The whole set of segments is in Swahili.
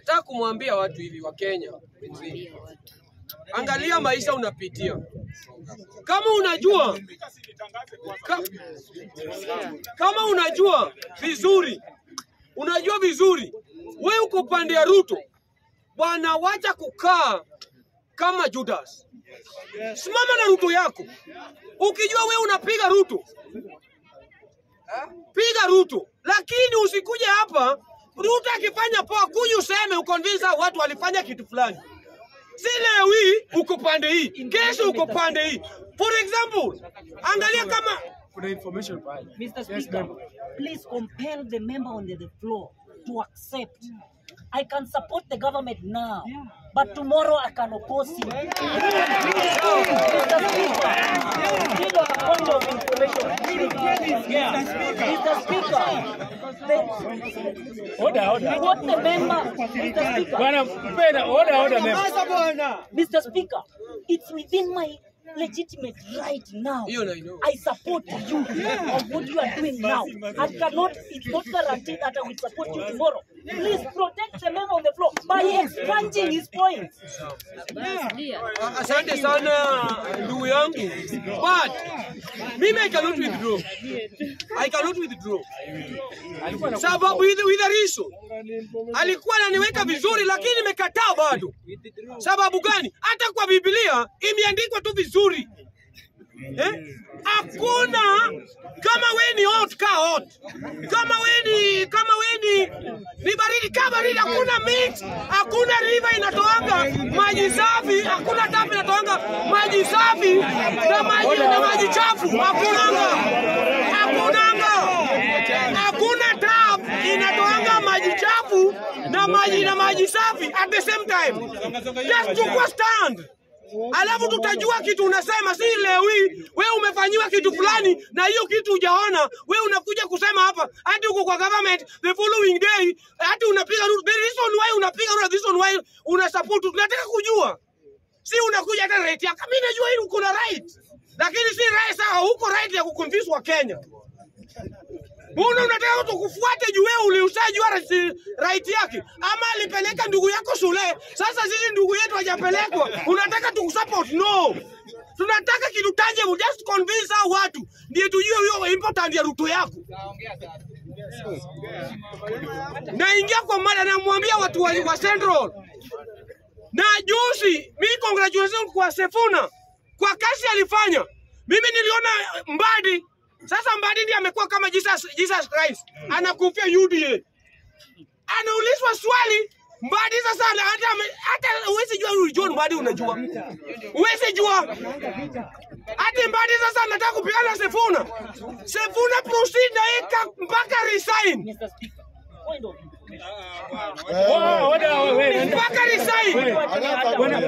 Nataka kumwambia watu hivi wa Kenya, angalia maisha unapitia. Kama unajua ka, kama unajua vizuri, unajua vizuri, we uko pande ya Ruto bwana, wacha kukaa kama Judas. Simama na Ruto yako, ukijua we unapiga Ruto, piga Ruto, lakini usikuje hapa Ruto akifanya poa, kuja useme uconvince hao watu walifanya kitu fulani. Si leo hii uko pande hii, kesho uko pande hii. For example, angalia kama Kuna information pale. Mr. Yes, Speaker, member. please compel the member on the, the floor to accept. I can support the government now, but tomorrow I can oppose him. Mr. Speaker, still on a point of information. Mr. Speaker, the, Order, order. what the member, Mr. Speaker, Bwana mpenda, order, order member. Mr. Speaker, it's within my legitimate right now. hiyo na know. I support you of what you are doing now. I cannot, it's not guaranteed that I will support you tomorrow. Please protect the member on the floor by expunging his points. Ah, Asante sana ndugu yangu, but mimi I cannot withdraw. I cannot withdraw sababu with, with a reason. Alikuwa ananiweka vizuri, lakini nimekataa bado. Sababu gani? Hata kwa Biblia imeandikwa tu vizuri eh? Hakuna kama we ni hot ka hot, kama we ni kama we ni ni baridi ka baridi. Hakuna mix, hakuna river inatoanga maji safi, hakuna tap inatoanga maji safi na maji na maji chafu. Hakunanga, hakunanga, hakuna tap inatoanga maji chafu na maji na maji safi at the same time. Just chukua stand alafu tutajua kitu unasema, si leo hii wewe umefanyiwa kitu fulani na hiyo kitu hujaona, wewe unakuja kusema hapa hati uko kwa government the following day, hati unapiga Ruto. The reason why unapiga Ruto, the reason why una support, tunataka kujua, si unakuja hata right yako. Mimi najua hili uko na right, lakini si right sawa, huko right ya kuconfuse wa Kenya. Mbona unataka tukufuate juu wewe uliushajua right- right yake, ama alipeleka ndugu yako shule? Sasa sisi ndugu yetu hajapelekwa, unataka tukusupport? No, tunataka kitu tangible, just convince hao watu ndiye tujue hiyo important ya Ruto yako. Naingia kwa mada, namwambia watu wa, wa Central na juzi, mi congratulations kwa Sefuna kwa kazi alifanya. Mimi niliona Mbadi, sasa Mbadi ndiye amekuwa kama Jesus, Jesus Christ, anakufia UDA, anaulizwa swali Mbadi sasa ana- hata ame- hata uwezi jua huyu John Mbadi, unajua uwezi jua hati Mbadi sasa anataka kupigana na Sefuna. Sefuna proceed na yeye ka- mpaka resign, Mr. Speaker, point of information. Oh, order, wewe. mpaka resign. Bwana,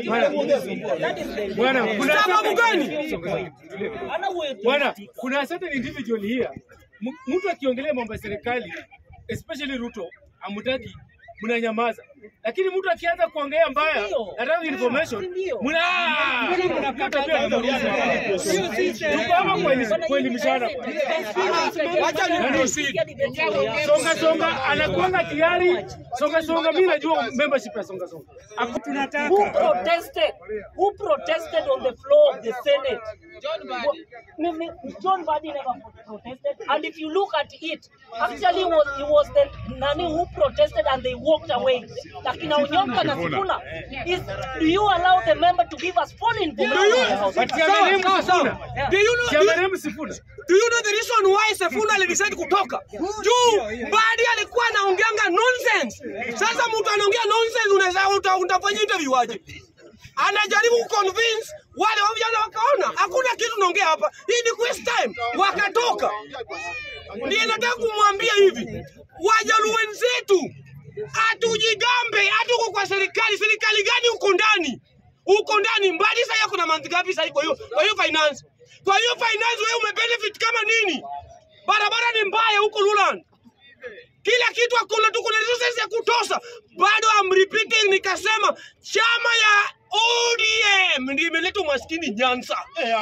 bwana, bwana, kuna Sababu gani? Ana way to Bwana, speak. kuna certain individual here. M- Mtu akiongelea mambo ya serikali, especially Ruto, amutaki mnanyamaza. Lakini mtu akianza kuongea mbaya, Ndio. nataka information, Ndio. mna mnakata pia Tuko hapa kuelimisha- kuelimishana. Wacha ni proceed. Songa songa anakuanga tayari. Songa songa, mimi najua membership ya songa songa. Aku- Who protested? Who protested on the floor of the Senate? Wa- me- me- John Badi never pro- protested. And if you look at it, actually was it was the Nani who protested and they walked away. Lakini Onyonka na Sifuna, is do you allow the member to give us full Do information? you, on the House? But sawa, Siamaremu sawa, sawa. Sifuna. Do you know, do you, Siamaremu Sifuna. do you know the reason why Sefuna alidecide kutoka? Juu Badi alikuwa anaongeanga nonsense. Sasa mtu anaongea nonsense, unaweza uta- utafanya interview aje? Anajaribu kuconvince wale wa vijana wakaona hakuna kitu naongea hapa, hii ni waste time, wakatoka. Ndiye nataka kumwambia hivi, wajaluo wenzetu, hatujigambe, hatuko kwa serikali. Serikali gani huko ndani? Huko ndani Mbadi sasa kuna month ngapi sasa kwa hiyo kwa hiyo finance? Kwa hiyo finance wewe umebenefit kama nini? Barabara ni mbaya huko Luland. Kila kitu hakuna tu, kuna resources ya kutosha. Bado I'm repeating, nikasema chama ya ODM ndio imeleta umaskini Nyanza.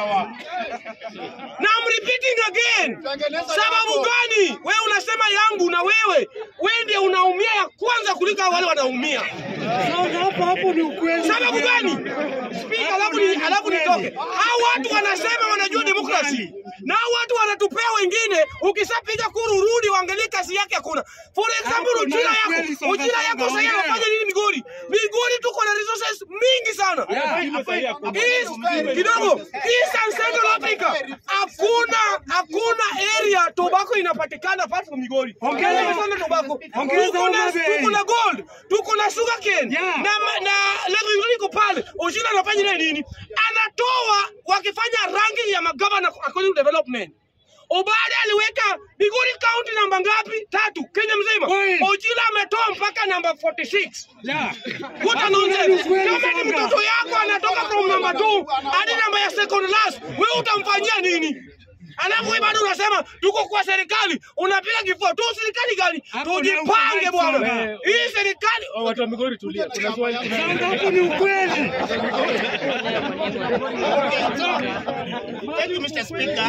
Na I'm repeating again. Sababu gani? Wewe unasema yangu na wewe wewe ndiye unaumia ya kwanza kuliko wale wanaumia. Hapo hapo ni ukweli. Sababu gani? Speak alafu ni alafu nitoke. Hao watu wanasema wanajua demokrasi. Na hao watu wanatupea wengine, ukisapiga kuru rudi uangalie kazi yake hakuna. For example, Hapo Ujira na yako, kweli songa Ujira yako songa, sasa ongea. anafanya nini Migori? Migori tuko na resources mingi sana. East, kidogo East and Central Africa hakuna hakuna area tobacco inapatikana apart from Migori. Ongeza sana tobacco. Ongeza Tuko na Homa Bay. tuko na gold, tuko na sugarcane Yeah. na ma- na Lake Victoria iko pale. Ojina anafanya naye nini? Anatoa wakifanya ranking ya magavana according to development. Obade aliweka Migori County namba ngapi? Tatu, Kenya mzima. Kweli. Ojila ametoa mpaka namba 46. Yeah. What a nonsense. Kweli Kama ni sana. mtoto yako anatoka from number 2 hadi namba ya second last, wewe utamfanyia nini? Alafu wewe bado unasema tuko kwa serikali, unapiga kifua tu. Serikali gani? Hapo Tujipange na bwana. ukweli. Hii serikali Oh, Watu wa Migori tulia. Kuna swali. Songa hapo ni ukweli. Thank you, Mr. Speaker.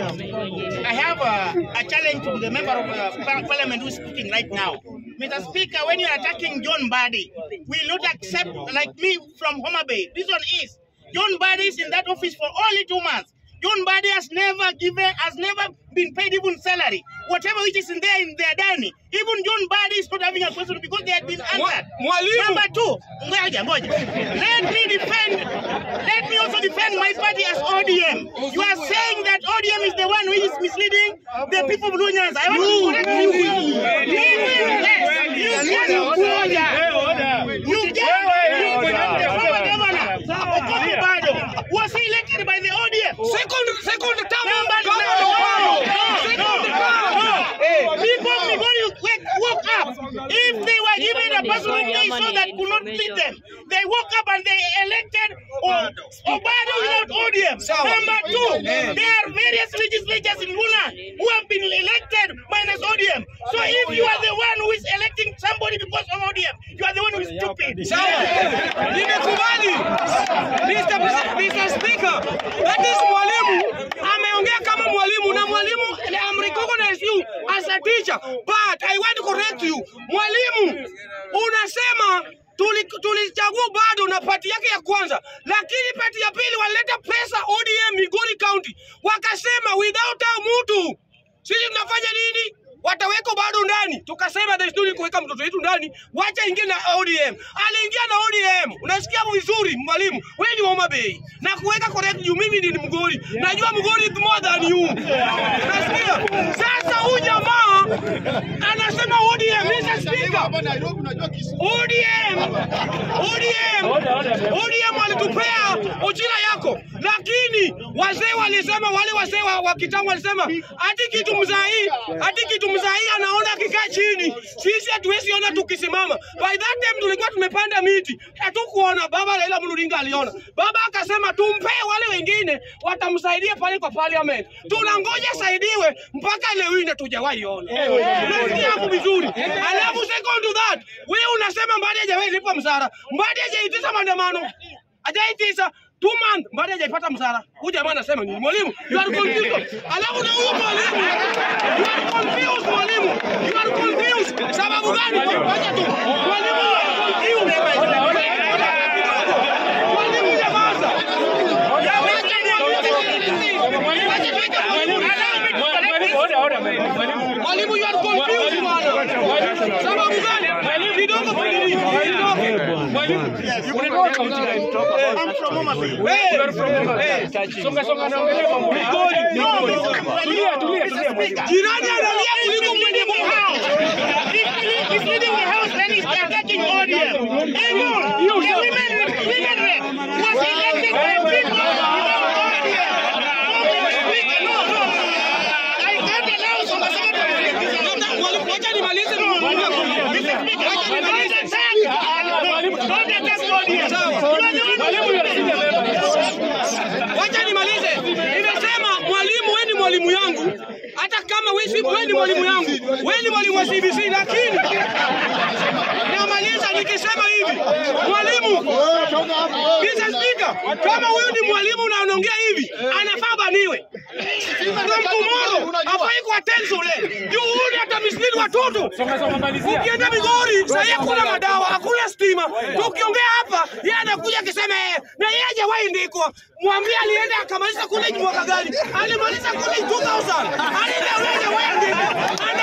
I have a, a challenge to the member of uh, par- parliament who is speaking right now. Mr. Speaker, when you are attacking John Badi, we will not accept, like me from Homa Bay. Reason is, John Badi is in that office for only two months. John Badi has never given, has never been paid even salary. Whatever which is in there in their dining. Even John Badi is not having a question because they had been answered. mwalimu. Number two, ngoja ngoja. Let me defend, let me also defend my party as ODM. You are saying that ODM is the one who is misleading the people of Blue Nyanza. I want to correct you. You will, yes, you get ngoja. Eh, order. You get you get the former governor, Okoth Obado, was he elected by the ODM. second second term Number no, governor no, Obado. no, Second no, term. no. Eh, People before you wake, woke up, if they were given a person who they saw that could not beat them, they woke up and they elected O- Obado without ODM. Sawa. Number two, Eh. there are various legislatures in Luna who have been elected minus ODM. So if you are the one who is electing somebody because of ODM, you are the one who is stupid. Sawa. Nimekubali. Mr. President, Mr. Speaker, that is mwalimu ameongea kama mwalimu na mwalimu I'm recognize you as a teacher but I want to correct you. Mwalimu unasema tuli- tulichagua bado na pati yake ya kwanza, lakini pati ya pili walileta pesa ODM Migori County, wakasema without our mtu sisi tunafanya nini? Wataweka bado ndani. Tukasema there is no need kuweka mtoto wetu ndani, wacha ingie na ODM. Aliingia na ODM. Unasikia vizuri mwalimu, wewe ni wa Homa Bay na kuweka correct you, mimi ni Mgori, najua Mgori is more than you. Unasikia? Sasa huyu jamaa anasema ODM, Mr. Speaker. ODM ODM Order, order. ODM walitupea ujira yako, lakini wazee walisema, wale wazee wa, wa kitambo walisema hati kitu mzai hati kitu mzai anaona akikaa chini, sisi hatuwezi ona tukisimama. By that time tulikuwa tumepanda miti, hatukuona. Baba Raila Amolo Odinga aliona, baba akasema tumpee wale wengine watamsaidia pale kwa parliament. Tunangoja saidiwe mpaka leo hii na tujawahi ona. Nasikia hapo vizuri. Alafu second to that, wewe unasema Mbadi hajawahi lipa msara. Mbadi hajaitisha maandamano. Hajaitisha two months Mbadi hajaipata msara. Huyu jamaa anasema nini? Mwalimu, you are confused. Alafu na huyo mwalimu, you are confused mwalimu. You are confused. Sababu gani? Wacha tu. Mwalimu, you are confused. Mwalimu nyamaza. Wacha mwalimu. Wacha tuweke mwalimu. Mwalimu, order, order, mwalimu. Mwalimu, you are confused bwana. Sababu gani? Kidogo pili. Unatoka kaunti gani? I'm from Homa Bay. Hey, Eh, Songa songa naongelea mambo. No, no, Tulia, tulia, Mr. tulia. Speaker. jirani analia He's kuliko mwenye leading the house. He's leading- he's leading the house, then he's attacking ODM. And you, the women, women rep was elected by people without ODM. So, Speaker, no, no. I can't allow some Labda, mwalimu, wacha nimalize Mr. Speaker, don't attack. Don't attack ODM. You are the one Mwalimu, you are senior member. wacha nimalize. Nimesema mwalimu, wewe ni mwalimu yangu, hata kama wewe si wewe ni mwalimu yangu, wewe ni mwalimu wa CBC, lakini namaliza nikisema hivi, mwalimu, Mr. Speaker, kama huyu ni mwalimu na anaongea hivi, anafaa baniwe. From tomorrow, hafai kuattend shule. Juu huyu hata mislead watoto. Songa songa malizia. Ukienda Migori, sahii hakuna madawa, hakuna stima. Tukiongea hapa, yeye anakuja akisema yeye na yeye hajawahi ndikwa. Mwambie alienda akamaliza college mwaka gani? Alimaliza college 2000. Alienda yeye hajawahi ndikwa. Ana